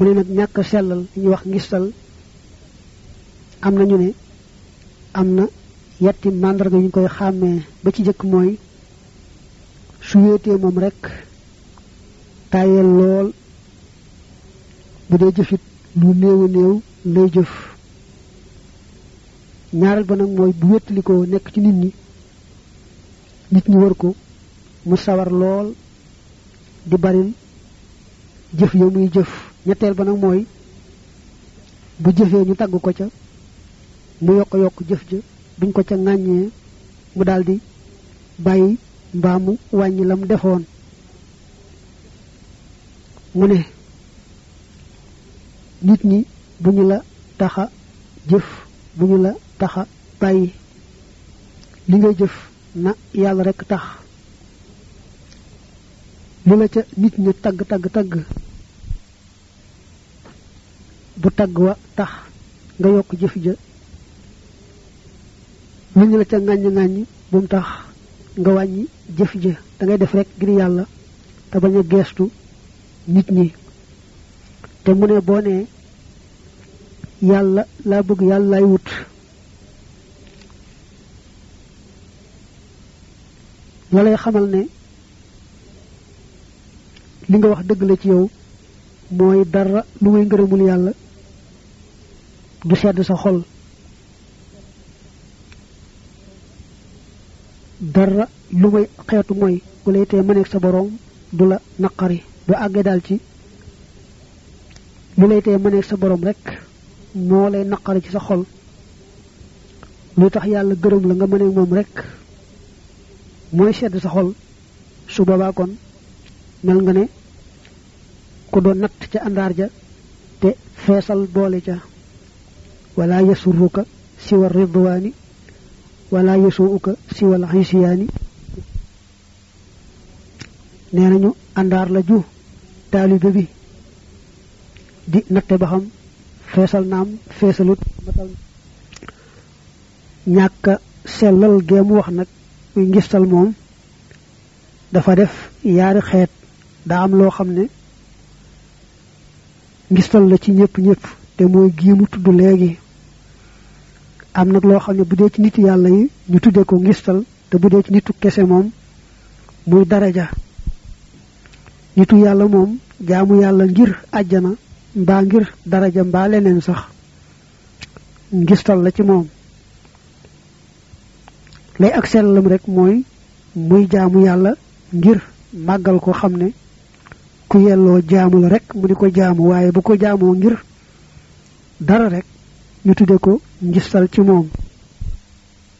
mu ne nag ñàkk sellal li ñuy wax ngistal am na ñu ne am na yetti màndarga yu ñu koy xàmmee ba ci jëkk mooy su wéetee moom rek tàyyeel lool bu dee jëfit lu néew a néew lay jëf ñaareel ba nag mooy bu wéttalikoo nekk ci nit ñi nit ñi wër ko mu sawar lool di baril jëf ya muy jëf ñetteel ba nag mooy bu jëfee ñu tagg ko ca mu yokk yokk jëf ja buñ ko ca ŋàññee mu daldi bàyyi mbaa mu wàññi lam defoon mu ne nit ñi bu ñu la taxa jëf bu ñu la taxa bàyyi li ngay jëf na yàlla rekk tax lu la ca nit ñi tagg tagg tagg bu tagg wa tax nga yokk jëf ja lu ñu la ca ŋàññ ŋàññ bu mu tax nga wàññi jëf ja da ngay def rek ngir yàlla te bañ a geestu nit ñi te mu ne boo nee yàlla laa bëgg yàlla laay wut la lay xamal ne li nga wax dëgg la ci yow mooy dara lu muy ngërëmul yàlla du sedd sa xol dara lu may xeetu mooy bu lay tee mëneeg sa boroom du la naqari du àggee daal ci lu lay tee mëneeg sa boroom rek moo lay naqari ci sa xol lu tax yàlla gërëm la nga mëneeg moom rek mooy sedd sa xol su boobaa kon mel nga ne ku doon natt ca àndaar ja te feesal boole ca wala yasurruka siwa ridwaani wala yasuuka siwal xisiyaani nee nañu àndaar la ju taalibe bi di natte ba xam feesal naam feesalut matal ñàkk sellal gee mu wax nag muy ngistal moom dafa def yaari xeet daa am loo xam ne ngistal la ci ñëpp ñëpp te mooy gii mu tudd léegi am nag loo xam ne bu dee ci nit yàlla yi ñu tuddee ko ngistal te bu dee ci nitu kese moom muy daraja nitu yàlla moom jaamu yàlla ngir àjjana mbaa ngir daraja mbaa leneen sax ngistal la ci moom lay ak sellam rek mooy muy jaamu yàlla ngir màggal ko xam ne ku yelloo jaamu la rek mu di ko jaamu waaye bu ko jaamoo ngir dara rek ñu tudde ko ngistal ci moom